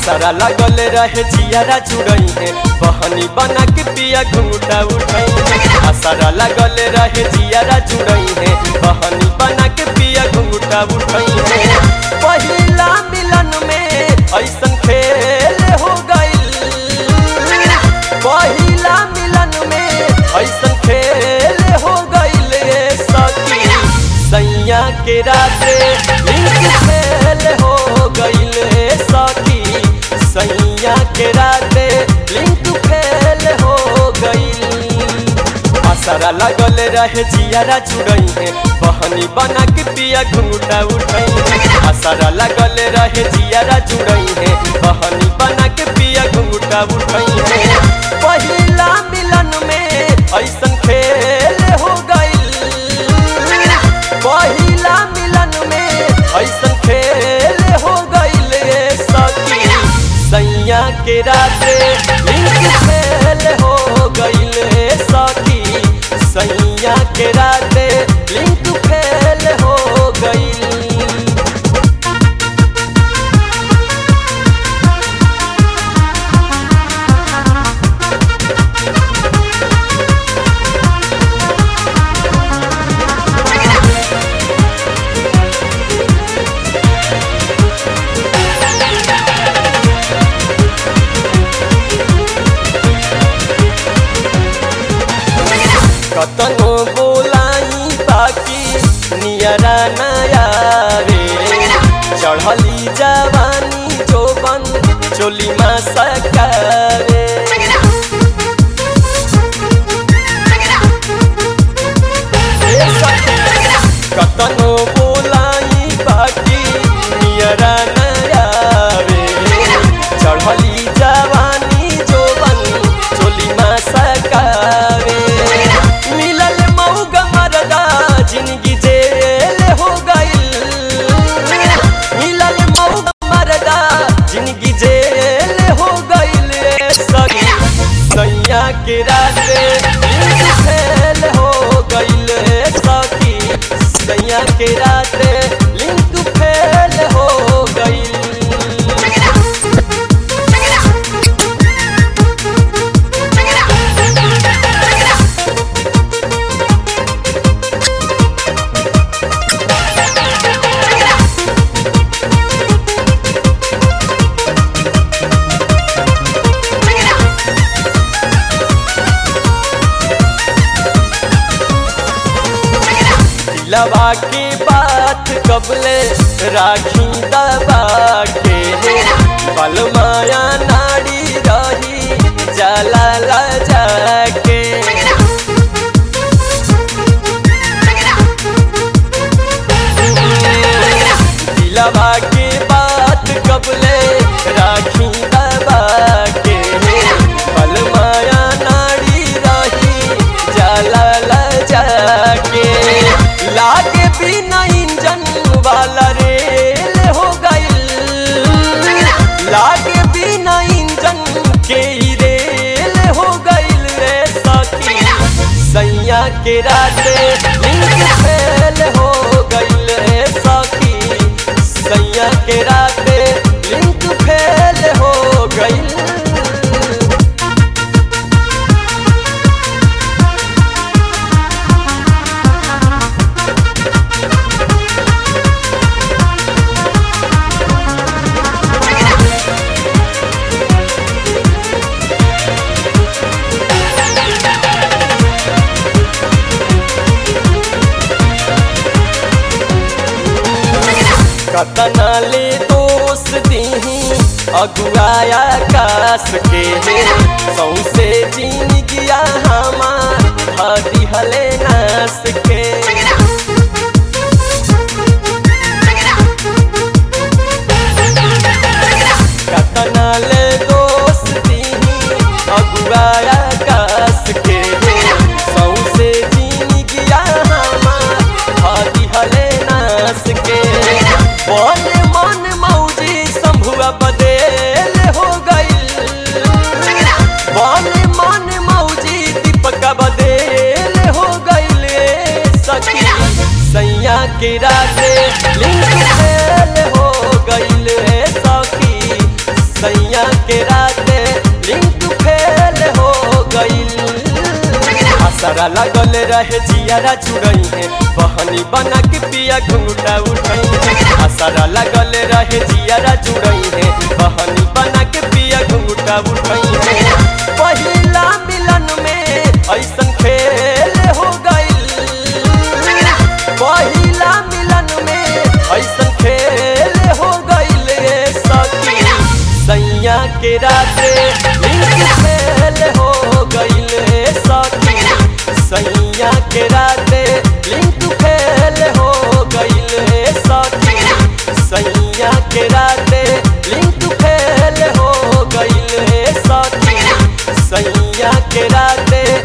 असरा लगल रहे जियारा जुड़ई है बहनी बना के पिया घूंघटा उठई है असरा लगल रहे जियारा जुड़ई है बहनी बना के पिया घूंघटा उठई है पहिला मिलन में ऐसन खेल हो गइल पहिला मिलन में ऐसन खेल हो गइल सखी सैया के राते लिंक फेल हो गइल सखी सैया के राते लिंक फेल हो गइल असरा लगल रहे जियारा जुड़ई है बहनी बना के पिया घूंघटा उठई है असरा लगल रहे जियारा जुड़ई है बहनी बना के पिया घूंघटा उठई है पहिला मिलन में ऐसन खेल हो गइल पहिला मिलन में ऐसन खेल हो गइल सखी सैया के राते लिंक फेल हो गइल सखी सैया के राते लिंक फेल हो गइल कतनो बोलाई बाकी नियरा नया रे चढ़ली जवानी जोबन चोली मा सकारे कतनो बोलाई बाकी नियरा नया रे चढ़ली जवानी जोबन चोली मा सकारे मिलल मऊगा मरदा जिंदगी जेल हो गइल मिलल मऊगा मरदा जिंदगी जेल हो गइल सगी सैया के राते लिंक फेल हो गइल सखी सैया के राते लिंक फेल हो गइल दिलवा की बात कबले राखी दबा के बल माया नाड़ी रही जला ला जाके दिलवा की बात कबले राखी दबा के बल माया नाड़ी रही जला ला जाके लागे बिना इंजन वाला रेल हो गइल लागे बिना इंजन के ही रेल हो गइल रे सखी सैया के राते लिंक फेल हो गइल रे सखी सैया के राते लिंक फेल हो गइल कतना ले दोष दीही अगुआया कास के सौसे जिंदगिया हमार हदी हले नास के कतना ले दोष दीही अगुआया कास के सौसे जिंदगिया हमार हदी हले नास के मन मन मौजी शंभुआ बदेल हो गइल मन मन मौजी दीपका बदेल हो गइल सखी सैया के राते लिंक फेल हो गइल सखी सैया असरा लगल रहे जियारा जुड़ई है बहनी बना के पिया घुंघटा उठई है असरा लगल रहे जियारा जुड़ई है बहनी बना के पिया घुंघटा उठई है पहिला मिलन में ऐसन खेल हो गइल पहिला मिलन में ऐसन खेल हो गइल सखी सैया के राते लिंक फेल हो गइल सखी सैया के राते लिंक फेल हो गइल सखी सैया के राते लिंक फेल हो गइल सखी सैया के राते